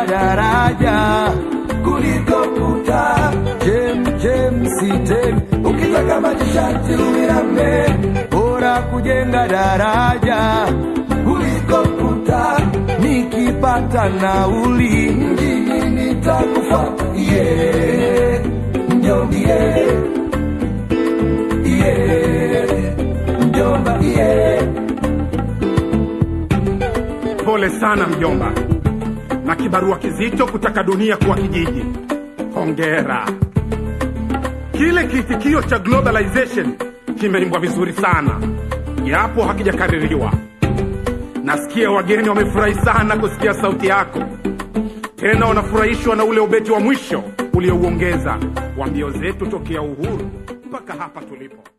kujenga daraja kuliko kuta. Jem jem sitem, ukitaka maji sharti uiname. Bora kujenga daraja kuliko kuta. Nikipata nauli mjini nitakufuata. Yeah, mjomba yeah, yeah, mjomba yeah. Pole sana mjomba, na kibarua kizito kutaka dunia kuwa kijiji. Hongera. Kile kiitikio cha globalization kimeimbwa vizuri sana, japo hakijakaririwa. Nasikia wageni wamefurahi sana kusikia sauti yako, tena wanafurahishwa na ule ubeti wa mwisho uliouongeza wa mbio zetu tokea uhuru mpaka hapa tulipo.